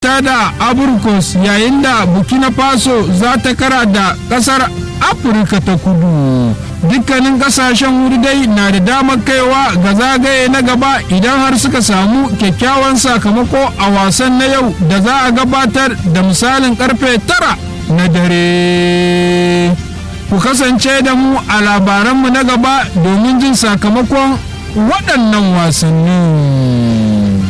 ta da aburkos yayin da burkina faso za ta kara da kasar afirka ta kudu dukkanin kasashen wuri dai na da damar kaiwa ga zagaye na gaba idan har suka samu kyakkyawan sakamako a wasan na yau da za a gabatar da misalin karfe tara na dare ku kasance da mu a labaranmu na gaba domin jin sakamakon waɗannan wasannin.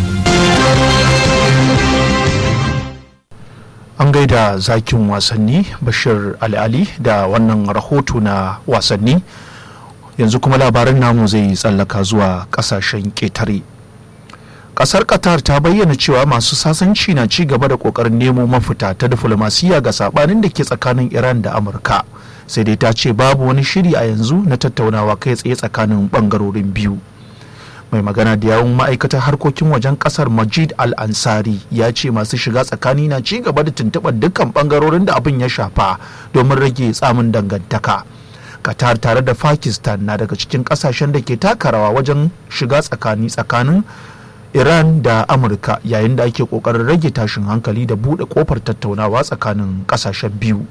an gaida zakin wasanni bashir al'ali da wannan rahoto na wasanni yanzu kuma labaran namu zai tsallaka zuwa kasashen ƙetare ƙasar qatar ta bayyana cewa masu sasanci na ci gaba da ƙoƙarin nemo mafita ta diflomasiyya ga sabanin da ke tsakanin iran da amurka sai dai ta ce babu wani shiri a yanzu na tattaunawa kai tsaye tsakanin ɓangarorin biyu mai magana da yawun ma'aikatar harkokin wajen kasar majid al-ansari ya ce masu shiga tsakani na ci gaba da tuntuɓar dukkan ɓangarorin da abin ya shafa domin rage tsamin dangantaka qatar tare da pakistan na daga cikin ƙasashen da ke taka rawa wajen shiga tsakani tsakanin iran da amurka yayin da ake ƙoƙarin rage tashin hankali da buɗe ƙofar tattaunawa tsakanin ƙasashen biyu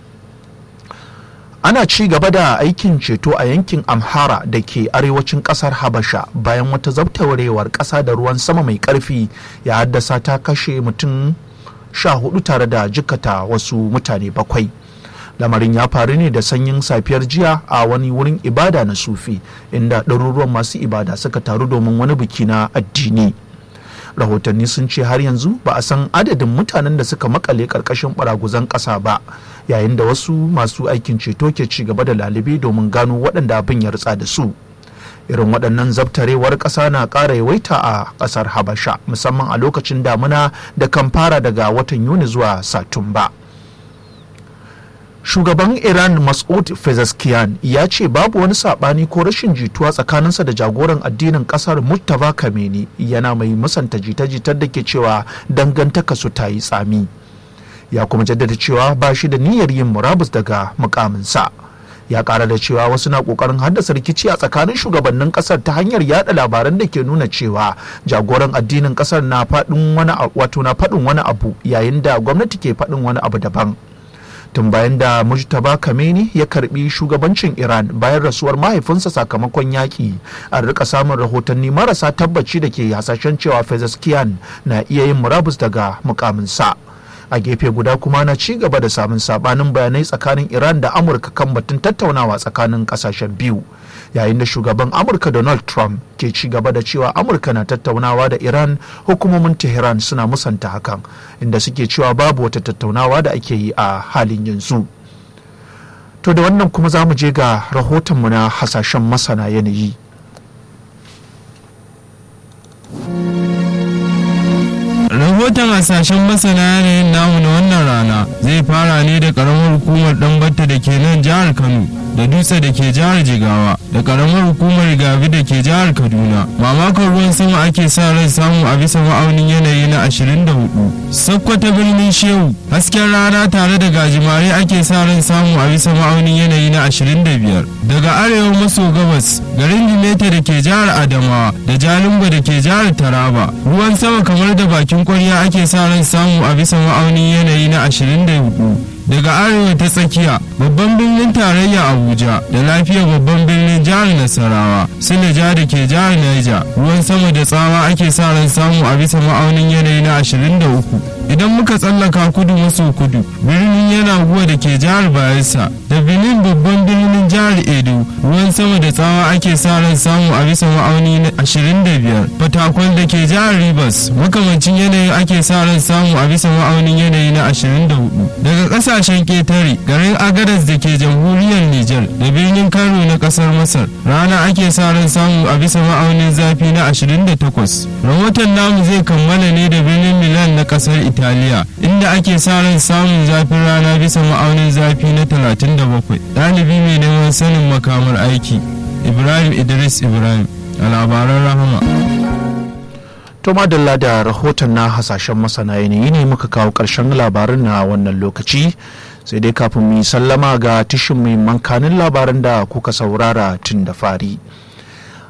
ana ci gaba da aikin ceto a yankin amhara da ke arewacin kasar habasha bayan wata zabtawarewar kasa da ruwan sama mai karfi ya haddasa ta kashe mutum sha hudu tare da jikata wasu mutane bakwai lamarin ya faru ne da sanyin safiyar jiya a wani wurin ibada na sufi inda ɗaruruwan masu ibada suka taru domin wani biki na addini rahotanni sun ce har yanzu ba a san adadin mutanen da suka makale karkashin baraguzan ƙasa ba yayin da wasu masu aikin ceto ke ci gaba da lalibe domin gano waɗanda abin ya ritsa da su irin waɗannan zabtarewar ƙasa na ƙara yawaita a ƙasar habasha musamman a lokacin damuna da kan fara daga watan yuni zuwa satumba shugaban iran mas'ud fezeskiyan ya ce babu wani saɓani ko rashin jituwa tsakaninsa da jagoran addinin ƙasar murtaba kameni yana mai musanta jita-jitar da ke cewa dangantaka su ta yi tsami ya kuma jaddada cewa ba shi da niyyar yin murabus daga mukaminsa ya kara da cewa wasu na kokarin haddasa rikici a tsakanin shugabannin kasar ta hanyar yada labaran da ke nuna cewa jagoran addinin kasar na faɗin wani wato na faɗin wani abu yayin da gwamnati ke faɗin wani abu daban tun bayan da mujtaba kameni ya karbi shugabancin iran bayan rasuwar mahaifinsa sakamakon yaƙi an rika samun rahotanni marasa tabbaci da ke hasashen cewa fezeskiyan na iya yin murabus daga mukaminsa a gefe guda kuma na ci gaba da samun sabanin bayanai tsakanin iran da amurka kan batun tattaunawa tsakanin kasashen biyu yayin da shugaban amurka donald trump ke ci gaba da cewa amurka na tattaunawa da iran hukumomin tehran suna musanta hakan inda suke cewa babu wata tattaunawa da ake yi a halin yanzu to da wannan kuma za mu je ga rahotonmu na hasashen masana yanayi rahoton hasashen masana yanayin namu na wannan rana zai fara ne da karamar hukumar ɗanbata da ke nan jihar kano da dutse da ke jihar jigawa da karamar hukumar gabi da ke jihar kaduna mamakon ruwan sama ake sa ran samu a bisa ma'aunin yanayi na 24 sakkwata birnin shehu hasken rana tare da gajimare ake sa ran samu a bisa ma'aunin yanayi na 25 daga arewa maso gabas garin jimeta da ke jihar adamawa da jalingo da ke jihar taraba ruwan sama kamar da bakin kwarya ake sa ran samu a bisa ma'aunin yanayi na 24 daga arewa ta tsakiya babban birnin tarayya abuja da lafiya babban birnin jihar nasarawa silaja da ke jihar niger ruwan sama da tsawa ake sa ran samu a bisa ma'aunin yanayi na 23 idan muka tsallaka kudu maso kudu birnin yana guwa da ke jihar bayelsa da benin babban birnin jihar edo ruwan sama da tsawa ake sa ran samu a bisa ma'auni na 25 fatakwal da ke jihar rivers makamancin yanayi ake sa ran samu a bisa ma'aunin yanayi na 24 daga kasashen ketare garin agadas da ke jamhuriyar niger da birnin kano na kasar masar rana ake sa ran samu a bisa ma'aunin zafi na 28 rahoton namu zai kammala ne da birnin milan na kasar italiya inda ake sa ran samun zafin rana bisa ma'aunin zafi na 37 ɗalibi mai neman sanin makamar aiki ibrahim idris ibrahim a labaran rahama to madalla da rahoton na hasashen masana yanayi ne muka kawo ƙarshen labarin na wannan lokaci sai dai kafin mu yi sallama ga tishin mai mankanin labaran da kuka saurara tun da fari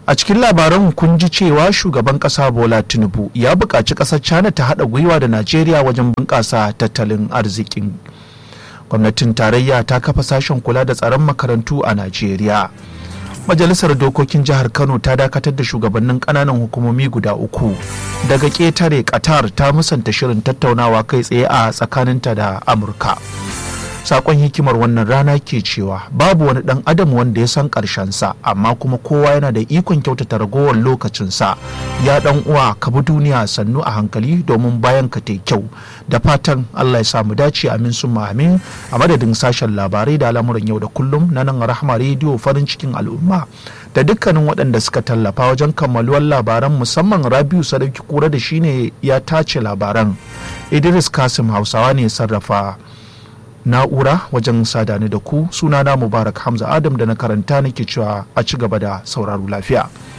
a cikin labaran kun ji cewa shugaban kasa bola tinubu ya buƙaci ƙasar china ta haɗa gwiwa da najeriya wajen bunƙasa tattalin arzikin gwamnatin tarayya ta kafa sashen kula da tsaron makarantu a najeriya majalisar dokokin jihar kano ta dakatar da shugabannin kananan hukumomi guda uku daga ƙetare qatar ta musanta shirin tattaunawa kai tsaye a tsakaninta da amurka sakon hikimar wannan rana ke cewa babu wani dan adam wanda ya san sa amma kuma kowa yana da ikon kyautata ragowar lokacinsa ya dan uwa ka bi duniya sannu a hankali domin bayan ka tai kyau da fatan allah ya samu dace amin sun amin a madadin sashen labarai da al'amuran yau da kullum na nan rahama rediyo farin cikin al'umma da dukkanin waɗanda suka tallafa wajen kammaluwar labaran musamman rabiu sadauki kura da shine ya tace labaran idris kasim hausawa ne sarrafa na'ura wajen sadani da ku sunana mubarak hamza adam da na karanta nake cewa a ci gaba da sauraro lafiya